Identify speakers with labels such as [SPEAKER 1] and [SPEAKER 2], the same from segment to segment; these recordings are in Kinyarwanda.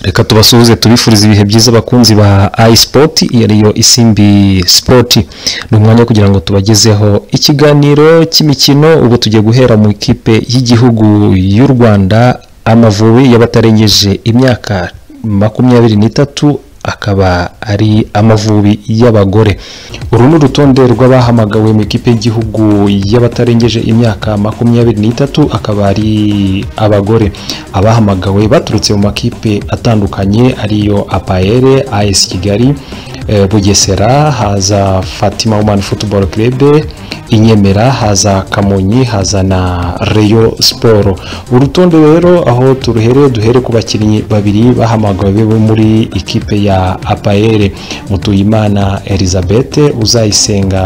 [SPEAKER 1] reka tubasuhuze tubifurize ibihe byiza abakunzi ba ayisipoti iyo ariyo isimbi sipoti ni umwanya kugira ngo tubagezeho ikiganiro cy'imikino ubu tugiye guhera mu ikipe y'igihugu y'u rwanda amavubi y'abatarengeje imyaka makumyabiri n'itatu akaba ari amavubi y'abagore uru ni urutonde rw'abahamagawe mu ikipe y'igihugu y'abatarengeje imyaka makumyabiri n'itatu akaba ari abagore abahamagawe baturutse mu makipe atandukanye ariyo apayere ayesi kigali eh, bugesera haza fatima woman football club inyemera haza kamonyi haza na reyo siporo urutonde rero aho turuhereye duhere ku bakinnyi babiri bahamagawe bo muri ikipe ya apayere mutuyimana elizabeth uzayisenga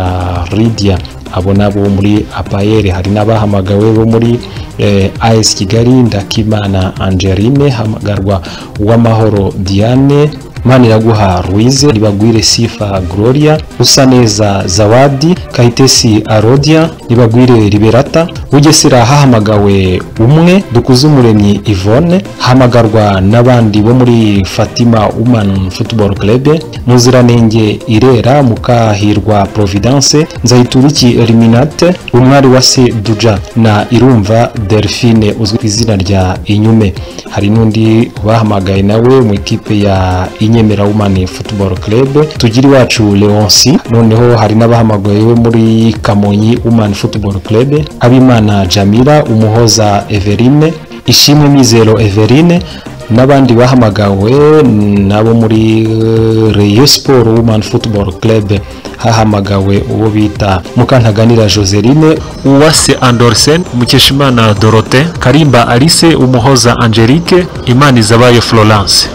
[SPEAKER 1] lidia abo nabo muri apayere hari n'abahamagawe bo muri eh, as kigali ndakimana angeline hamagarwa uwamahoro diane Maniraguha Ruize, Nibagwire Sifa Gloria, Usaneza Zawadi, Kayitesi Arodia, Nibagwire Liberata, Bugesera hahamagawe umwe, Dukuzumuremyi Yvonne, hamagarwa n'abandi bo muri Fatima Woman Football Club, Muziranenge Irera, Mukahirwa Providence, Nzayituriki Eliminate, Umwari wa Se Duja na Irumva Delphine uzwi ku izina rya Inyume. Hari n'undi bahamagaye nawe mu ikipe ya Inyemera Woman Football Club tugira iwacu Leonsi noneho hari n'abahamagaye bo muri Kamonyi Woman Football Club Abimana Jamila Umuhoza Everine Ishimwe Mizero Everine n'abandi bahamagawe nabo muri eh, Rayon Sport Woman Football Club hahamagawe uwo bita Mukantaganira Joseline Uwase Andersen Mukeshimana Dorote Karimba Alice Umuhoza Angelique Imanizabayo Florence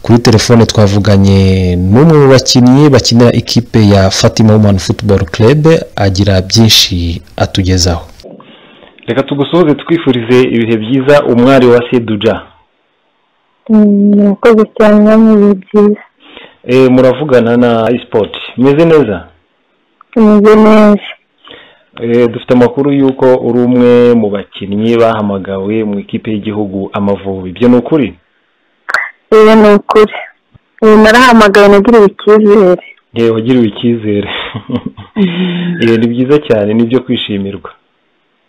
[SPEAKER 1] kuri telefone twavuganye n'umwe mu bakinnyi bakinira ikipe ya fatima woman football club agira byinshi atugezaho
[SPEAKER 2] reka tugusoze twifurize ibihe byiza umwari wa seduja
[SPEAKER 3] Mm, murakoze cyane ni ibihe byiza
[SPEAKER 2] Eh, muravugana na isipoti meze neza
[SPEAKER 3] tumeze neza
[SPEAKER 2] Eh, dufite amakuru y'uko uri umwe mu bakinnyi bahamagawe mu ikipe y'igihugu amavubi ibyo ni ukuri
[SPEAKER 3] rero ni ukuri ubu narahamagaye nagiriwe icyizere
[SPEAKER 2] yewe wagiriwe icyizere Eh, ni byiza cyane ni ibyo kwishimirwa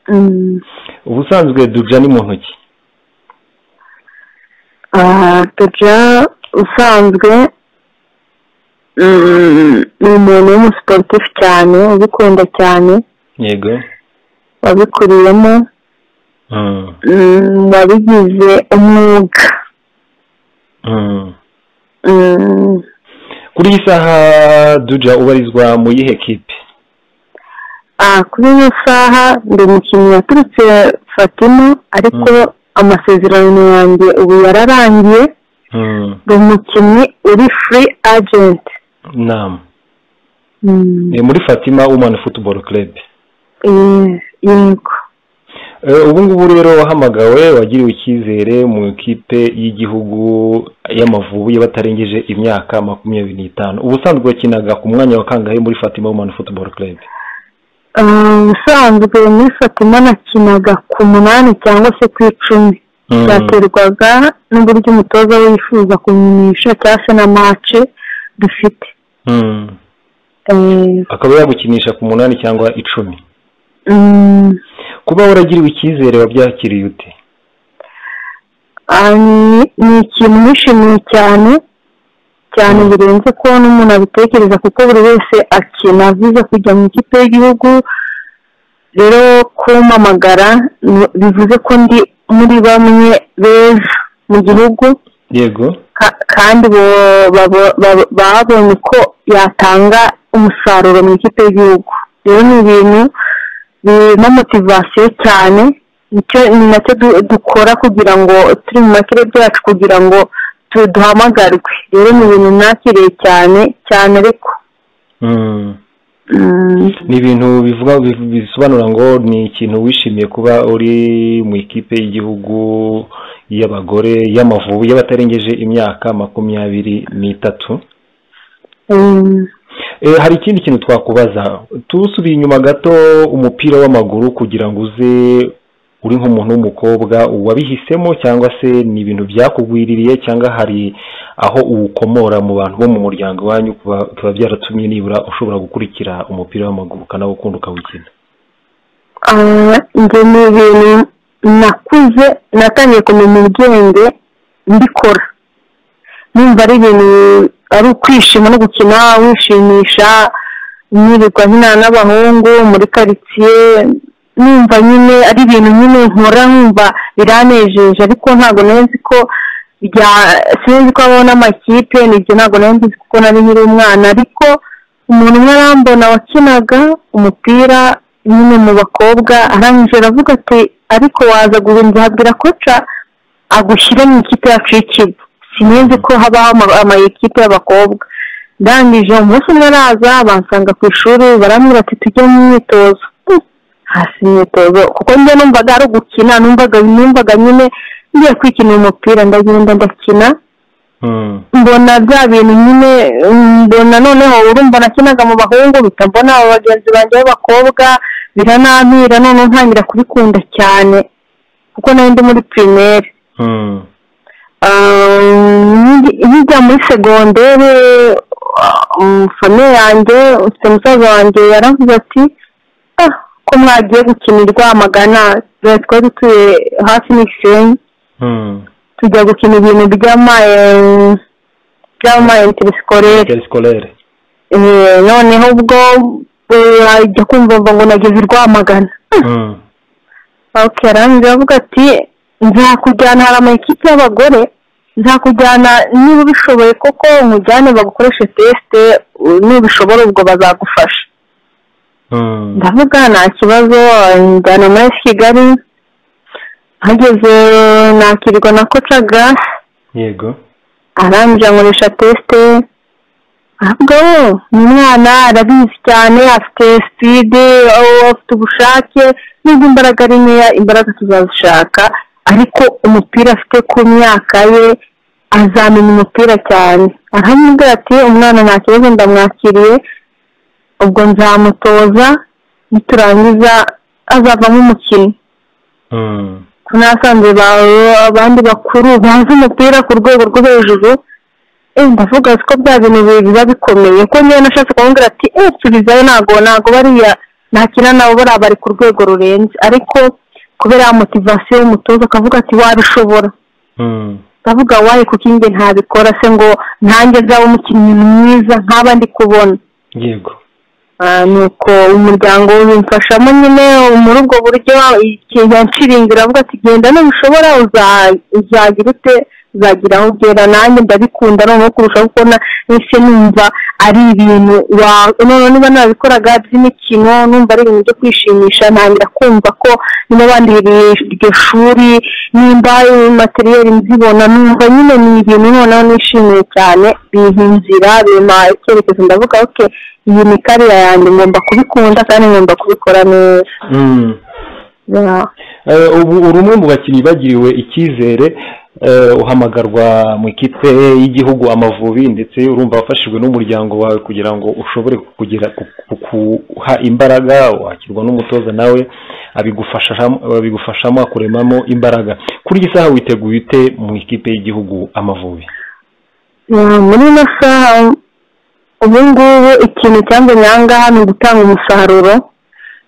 [SPEAKER 3] Mm,
[SPEAKER 2] ubusanzwe duja ni mu ntoki
[SPEAKER 3] ah, Duja usanzwe mm, ni umuntu w'umusiporutifu cyane ubikunda cyane
[SPEAKER 2] yego
[SPEAKER 3] wabikuriyemo
[SPEAKER 2] Mm,
[SPEAKER 3] mm, wabigize umwuga
[SPEAKER 2] mm.
[SPEAKER 3] Mm,
[SPEAKER 2] kuri iyi saha duja ubarizwa mu yihe kipe
[SPEAKER 3] ah, kuri iyo saha ndi umukinnyi yaturutse fatima ariko amasezerano yanjye ubu yararangiye
[SPEAKER 2] Mm,
[SPEAKER 3] ndi umukinnyi uri furi ajenti
[SPEAKER 2] naam ni muri fatima woman football club
[SPEAKER 3] yego
[SPEAKER 2] Eh, ubu ngubu rero wahamagawe wagiriwe icyizere mu ikipe y'igihugu y'amavubi y'abatarengeje imyaka makumyabiri n'itanu ubusanzwe wakinaga ku mwanya wa kangahe muri fatima woman football club
[SPEAKER 3] Ah, ubusanzwe muri fatima nakinaga ku munani cyangwa se ku icumi
[SPEAKER 2] Mm.
[SPEAKER 3] byaterwaga n'uburyo umutoza we yifuza kumenyesha cyangwa se na mace dufite
[SPEAKER 2] Mm.
[SPEAKER 3] Eh,
[SPEAKER 2] akaba yagukinisha ku munani cyangwa icumi
[SPEAKER 3] mm,
[SPEAKER 2] kuba waragiriwe icyizere wabyakiriye ute
[SPEAKER 3] ah, ni- ni ikintu nishimiye cyane cyane birenze ko n'umuntu abitekereza kuko buri wese akina avuze kujya mu ikipe y'igihugu rero kumpamagara ni- bivuze ko ndi muri bamwe beza mu gihugu
[SPEAKER 2] yego
[SPEAKER 3] ka- kandi bo- babo- babo- babonye ko yatanga umusaruro mu ikipe y'igihugu rero ni ibintu birimo motivasiyo cyane nicyo ni nacyo du- dukora kugira ngo turi mu makire byacu kugira ngo tu- duhamagarwe rero ni ibintu nakiriye cyane cyane ariko
[SPEAKER 2] Mm.
[SPEAKER 3] mm,
[SPEAKER 2] ni ibintu bivuga bi- bisobanura ngo ni ikintu wishimiye kuba uri mu ikipe y'igihugu y'abagore y'amavubi y'abatarengeje imyaka makumyabiri n'itatu
[SPEAKER 3] mm,
[SPEAKER 2] hari ikindi kintu twakubaza tusubiye inyuma gato umupira w'amaguru kugira ngo uze uri nk'umuntu w'umukobwa wabihisemo cyangwa se ni ibintu byakugwiririye cyangwa hari aho uwukomora mu bantu bo mu muryango wanyu biba byaratumye nibura ushobora gukurikira umupira w'amaguru ukanawukunda ukawukina
[SPEAKER 3] ibyo ni ibintu nakuze natangiye kumenya ubwenge mbikora numva ari ibintu ari ukwishima no gukina wishimisha nirirwa nkina n'abahungu muri karitsiye numva nyine ari ibintu nyine nkora numva biranejeje ariko ntabwo nzi ko sinzi ko habaho n'amakipe nibyo ntabwo nzi kuko nari nkiri umwana ariko umuntu umwe arambona wakinaga umupira nyine mu bakobwa arangije aravuga ati ariko waza guhindura habwira koca agushyire mu ikipe yacu y'ikigo sinzi ko habaho amayikipe y'abakobwa ndangije umunsi umwe araza bansanga ku ishuri barambwira ati tujye mu myitozo hasi imyitozo kuko njye numvaga ari ugukina numvaga nyine ngiye kwikinira umupira ndagenda ndakina mbona bya bintu nyine mbona noneho urumva nakinaga mu bahungu bita mbona bagenzi banjye b'abakobwa biranampira noneho ntangira kubikunda cyane kuko nari ndi muri pirimeri hirya muri segonderi famiye yanjye ufite umusaza wanjye yaravuze ati ko mwagiye gukinirwa amagana twari dutuye hafi n'igisenyi tujya gukina ibintu by'ama
[SPEAKER 2] interisikorere
[SPEAKER 3] noneho ubwo ajya kumva ngo nageze i rwamagana arangiza avuga ati nzakujyana hari amakipe y'abagore nzakujyana niba ubishoboye koko nkujyane bagukoreshe tesite niba ubishobora ubwo bazagufasha ndavuga nta kibazo njyana muri kigali hageze nakirwa na kocaga
[SPEAKER 2] yego
[SPEAKER 3] arangije ankoresha tesite ntabwo umwana arabizi cyane afite sipide afite ubushake n'ubwo imbaraga ari nkeya imbaraga tuzazishaka ariko umupira afite ku myaka ye azamenya umupira cyane aramubwira ati umwana nta kibazo ndamwakiriye ubwo nzamutoza niturangiza azavamo umukinnyi ko nasanze abandi bakuru bazi umupira ku rwego rwo hejuru ndavuga ko bya bintu biba bikomeye ko niba nashatse kumubwira ati eee ntabwo ntabwo bariya ntakina nabo bariya bari ku rwego rurenze ariko kubera ya motivasiyo y'umutoza akavuga ati wabishobora ndavuga waye kuko inge ntabikora se ngo ntange nzaba umukinnyi mwiza nk'aba ndi kubona
[SPEAKER 2] yego
[SPEAKER 3] nuko umuryango ubimfashamo nyine muri ubwo buryo yanshiringira avuga ati genda nubishobora uzagira ute uzagira aho ugera nanjye ndabikunda noneho kurushaho kubona ese numva ari ibintu noneho niba nabikoraga by'imikino numva ari ibintu byo kwishimisha ntangira kumva ko niba bandiriye iryo shuri nimba materiyeri nzibona numva nyine ni ibintu noneho nishimiye cyane bimpa inzira bimpa icyerekezo ndavuga oke iyi ni kariya yanjye ngomba kubikunda kandi ngomba kubikora neza
[SPEAKER 2] ubu uri umwe mu bakinnyi bagiriwe icyizere uhamagarwa mu ikipe y'igihugu amavubi ndetse urumva wafashijwe n'umuryango wawe kugira ngo ushobore kugira kuha imbaraga wakirwa n'umutoza nawe abigufashamo akuremamo imbaraga kuri iyi saha witeguye ute mu ikipe y'igihugu amavubi
[SPEAKER 3] muri ino saha ubu ngubu ikintu cyambuye ahangaha ni ugutanga umusaruro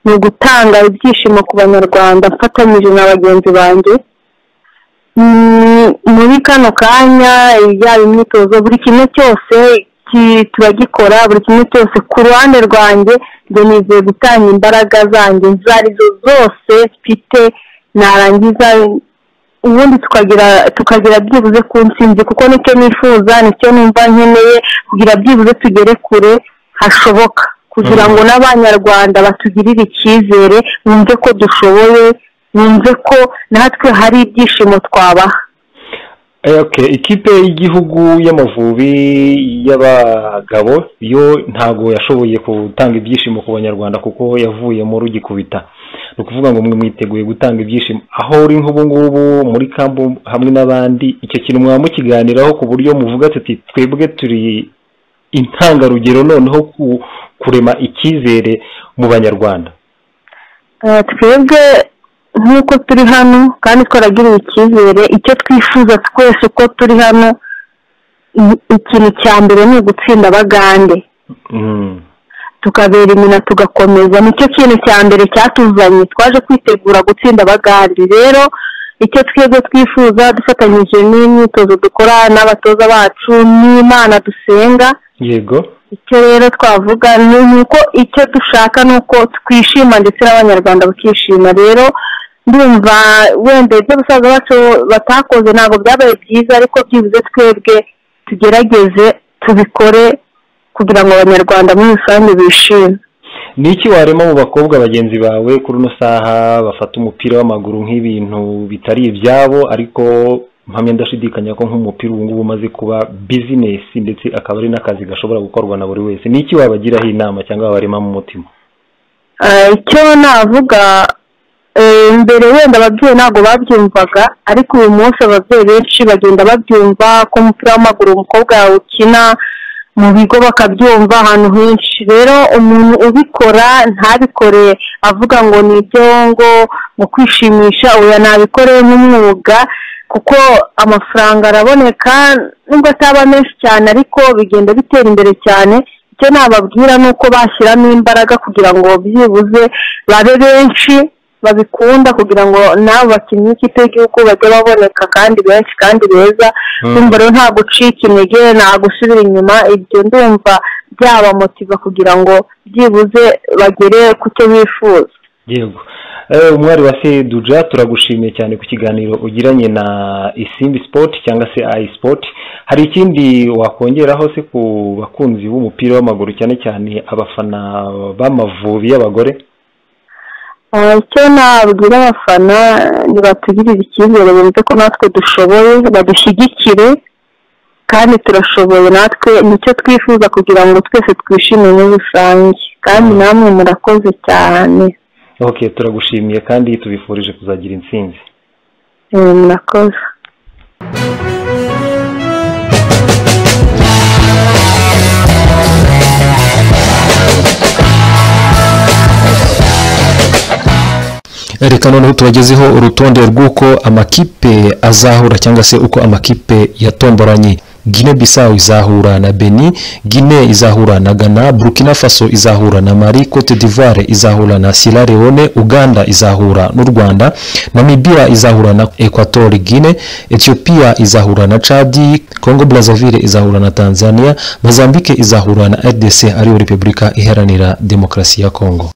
[SPEAKER 3] ni ugutanga ibyishimo ku banyarwanda mfatanyije na bagenzi banjye muri kano kanya yaba imyitozo buri kimwe cyose turagikora buri kimwe cyose ku ruhande rwanjye ngo nizeye gutanga imbaraga zanjye izo arizo zose mfite narangiza ubundi tukagira tukagira byibuze ku nsinzi kuko nicyo nifuza nicyo numva nkeneye kugira byibuze tugere kure hashoboka kugira ngo n'abanyarwanda batugirire icyizere bumve ko dushoboye bumve ko natwe hari ibyishimo twabaha
[SPEAKER 2] ikipe y'igihugu y'amavubi y'abagabo yo ntabwo yashoboye gutanga ibyishimo ku banyarwanda kuko yavuyemo rugikubita ni ukuvuga ngo mwe mwiteguye gutanga ibyishimo aho uri nk'ubungubu muri kambu hamwe n'abandi icyo kintu mwaba mukiganiraho ku buryo muvuga ati twebwe turi intangarugero noneho kurema icyizere mu banyarwanda
[SPEAKER 3] twebwe nk'uko turi hano kandi twaragiriwe icyizere icyo twifuza twese uko turi hano ikintu cya mbere ni ugutsinda abagande tukabera imina tugakomeza nicyo kintu cya mbere cyatuzanye twaje kwitegura gutsinda abagande rero icyo twebwe twifuza dufatanyije n'imyitozo dukora n'abatoza bacu n'imana dusenga
[SPEAKER 2] yego
[SPEAKER 3] icyo rero twavuga ni uko icyo dushaka ni uko twishima ndetse n'abanyarwanda bakishima rero ndumva wenda ibyo basaza bacu batakoze ntabwo byabaye byiza ariko byibuze twebwe tugerageze tubikore kugira ngo abanyarwanda muri rusange bishime
[SPEAKER 2] ni iki warema mu bakobwa bagenzi bawe kuri uno saha bafata umupira w'amaguru nk'ibintu bitari ibyabo ariko mpamya ndashidikanya ko nk'umupira ubu ngubu umaze kuba bizinesi ndetse akaba ari n'akazi gashobora gukorwa na buri wese ni iki wabagiraho inama cyangwa wabarema mu mutima
[SPEAKER 3] icyo navuga mbere wenda ababyeyi ntabwo babyumvaga ariko uyu munsi ababyeyi benshi bagenda babyumva ko umupira w'amaguru umukobwa yawe ukina mu bigo bakabyumva ahantu henshi rero umuntu ubikora ntabikore avuga ngo ni ibyo ngo mu kwishimisha uya nabikore nk'umwuga kuko amafaranga araboneka nubwo ataba menshi cyane ariko bigenda bitera imbere cyane icyo nababwira ni uko bashyiramo imbaraga kugira ngo byibuze babe benshi babikunda kugira ngo nabo bakinnyi y'ikipe y'igihugu bajye baboneka kandi benshi kandi beza ndumva rero nta gucika intege nta gusubira inyuma ibyo ndumva byabamotiva kugira ngo byibuze bagere ku cyo bifuza
[SPEAKER 2] yego umwari wa seduja turagushimiye cyane ku kiganiro ugiranye na isimbi sipoti cyangwa se ayi sipoti hari ikindi wakongeraho se ku bakunzi b'umupira w'amaguru cyane cyane abafana b'amavubi y'abagore
[SPEAKER 3] icyo nabwira abafana ntibatugirire icyizere bumve ko natwe dushoboye badushyigikire kandi turashoboye natwe nicyo twifuza kugira ngo twese twishime muri rusange kandi namwe murakoze cyane
[SPEAKER 2] ok turagushimiye kandi tubifurije kuzagira intsinzi
[SPEAKER 3] murakoze
[SPEAKER 1] reka noneho tubagezeho urutonde rw'uko amakipe azahura cyangwa se uko amakipe yatomboranye gine bisawu izahura na beni gine izahura na gana burkina faso izahura na mari cote d'ivoire izahura na sierra leone uganda izahura n'u rwanda namibia izahura na equatori gine ethiopia izahura na chadi congo brazzaville izahura na tanzania mozambique izahura na rdc ariyo repubulika iharanira demokarasi ya congo